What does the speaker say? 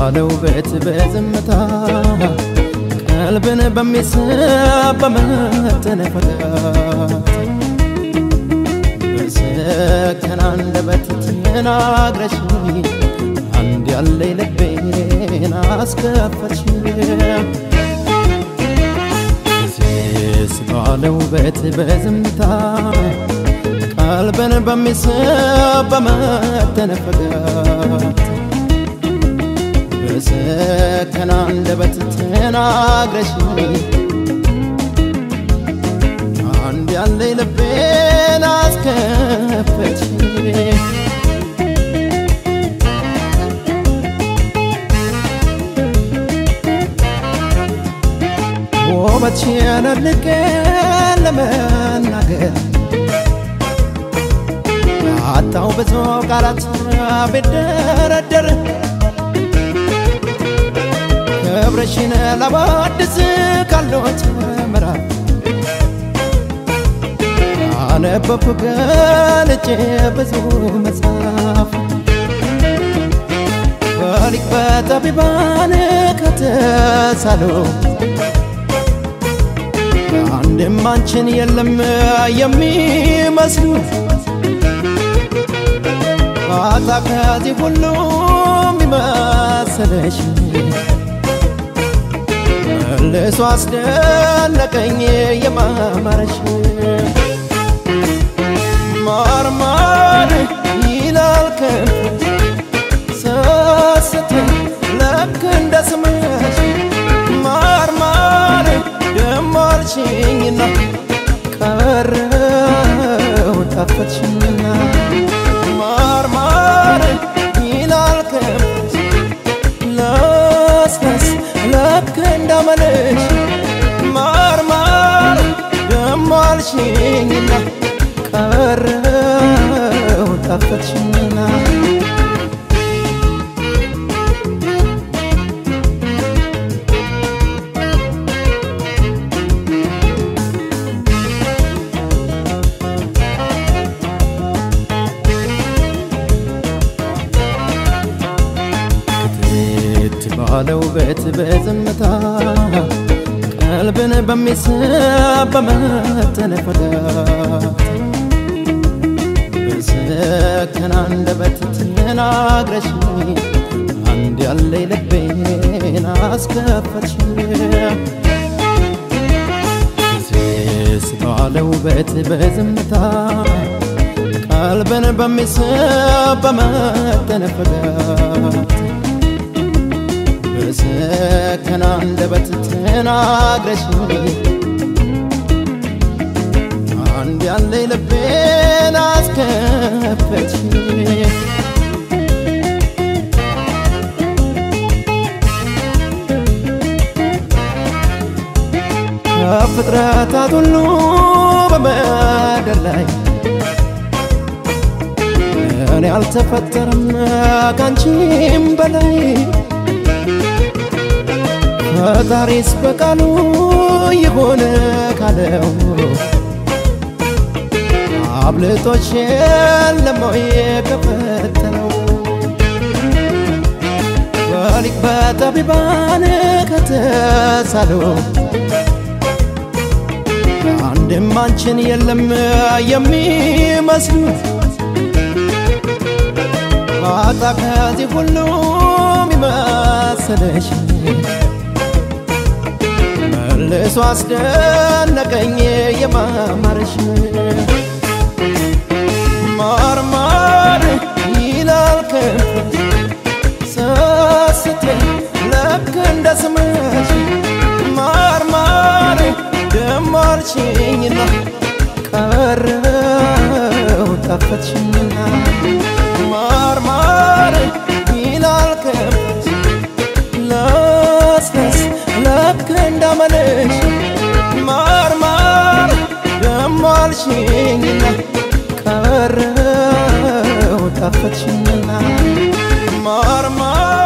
ባለው ቤት በዝምታ ቀልብን በሚስብ በመጠነ ፈቃት በሰከነ አንደበት ተናግረሽኝ አንድ ያለኝ ልቤን አስከፈትሽኝ ሴስ ባለው ቤት በዝምታ ቀልብን በሚስብ በመጠነ ፈቃት በሰከነ አንደበት ተናግረሽኝ አንድ ያለኝ ልቤን አስከፈትሽኝ ውበትሽን አድንቄ ለመናገር አጣው ብዙ ቃላት ቢደረደር ክብርሽን ለባድስ ካሎት ምዕራፍ አነበብኩ ገልጬ ብዙ መጽሐፍ በሊቅ በጠቢባን ከተሳሉ አንድም አንቺን የለም የሚመስሉ ባታ ከዚህ ሁሉ የሚመስለሽ መልሶ አስደነቀኝ የማማረሽ ማርማር ይላል ከንፈርሽ ሰስተኝ ልክ እንደ ስምሽ ማርማር ደሞ አልሽኝና ቀረው ጣፈጥሽኝና ማርማር ይላል ከንፈርሽ ለስለስ ልክ እንዳመልሽ ማርማር ደሞ አልሽኝና ቀረው ጣፈጥሽኝና ክትት ባለው ቤት በዝምታ ቀልብን በሚስብ በመጠነ ፈቃት በሰከነ አንደበት ተናግረሽኝ አንድ ያለኝ ልቤን አስከፈትሽኝ ሴስ ባለው ቤት በዝምታ ቀልብን በሚስብ በመጠነ ፈቃት በሰከነ አንደበት ተናግረሽኝ አንድ ያለኝ ልቤን አስከፈትሽኝ ከፍጥረታት ሁሉ በምድር ላይ እኔ አልተፈጠረም ካንቺም በላይ ፈጣሪስ በቃሉ ይሆን ካለው አብልጦሽ የለም ወይ ከፈተነው በሊቅ በጠቢባን ከተሳሉ አንድም አንቺን የለም የሚመስሉ ባጣ ከዚህ ሁሉ የሚመስልሽ መልሶ አስደነቀኝ የማማርሽ ማርማር ይላል ከንፈርሽ ሰስተኝ ልክ እንደ ስምሽ ማርማር ደሞ አልሽኝና ቀረው ጣፈጥሽኝና ማርማር ይላል ከንፈርሽ ለስለስ ልክ እንዳመልሽ ማርማር ደሞ አልሽኝና ቀረው ጣፈጥሽኝና ማርማር